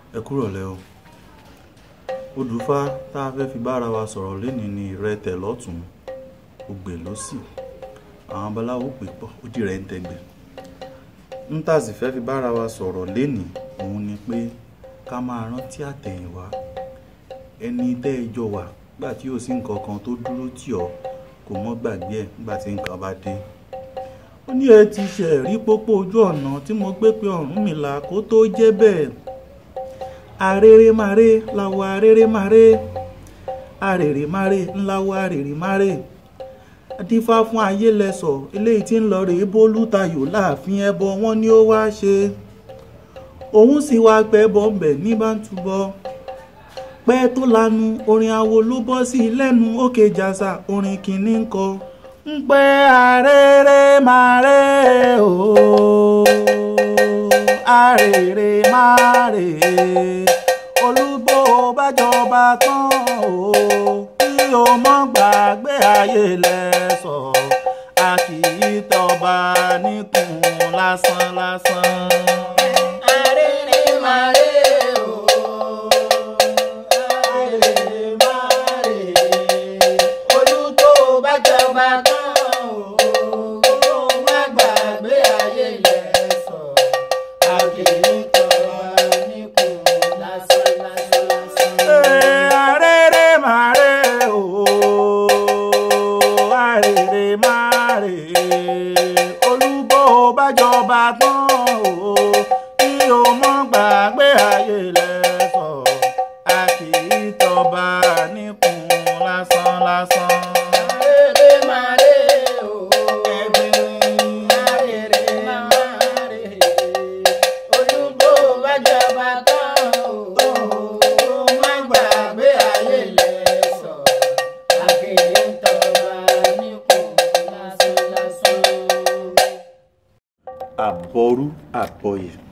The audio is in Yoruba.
ẹ kúrọ̀lẹ́ o odùfá tá a fẹ́ fi bára wa sọ̀rọ̀ lénìí ni ìrẹtẹ̀ lọ́tún ògbè lósì àwọn babaláwo pè pọ̀ ó di rẹ̀ ń tẹgbẹ̀ ń tà sì fẹ́ fi bára wa sọ̀rọ̀ lénìí òun ni pé ká máa rántí àtẹ̀yìnwá ẹni tẹ́ ẹ jọ wà nígbà tí yóò sí nǹkan kan tó dúró tì ọ́ kò mọ́ gbàgbé ẹ̀ nígbà tí nǹkan bá dé ó ní ẹ ti ṣe rí pópó ojú ọ̀nà tí mo gbé pé Ọ̀rúnmìlà kó tó jẹ́ bẹ́ẹ̀ arèrèmàrè làwọ̀ arèrèmàrè arèrèmàrè ńláwọ̀ arèrèmàrè dífá fún ayé lẹ́sọ̀ eléyìí tí ń lọ rèé bólú tayò láàfin ẹbọ wọn ni ó wáá ṣe òun sì wá pẹ́ bọ́m̀bẹ̀ ní bá ń túbọ̀ pẹ́ tó lanu orin awo ló bọ́ sí i lẹ́nu òkè jàsà orin kìíní ń kọ ń pẹ́ arèrèmàrè ooo arèrèmàrè olúbó bájọba tán o kí o mọ́ gbàgbé ayé lẹ́sọ̀ a kì í tọba níkùn lásán lásán. Arèrèmàrè o, arèrèmàrè, olùkó bá jọba tán o, kó má gbàgbé ayé lẹ́sọ̀, a kì í tọrọ níkùn lásán lásán lásán. arèrèmàrè ooo arèrèmàrè olúbó bájọba tán o kí o mọ́ gbàgbé ayé lẹ́sọ̀ a kì í tọba níkùn lásán lásán. Arèrèmàrè o, ẹgbẹ́ arèrèmàrè, olùkó bá jọba tán o, kó má gbàgbé ayé lẹ́sọ̀, a kì í tọba níkùn lásán lásán. àbọrú àbọyè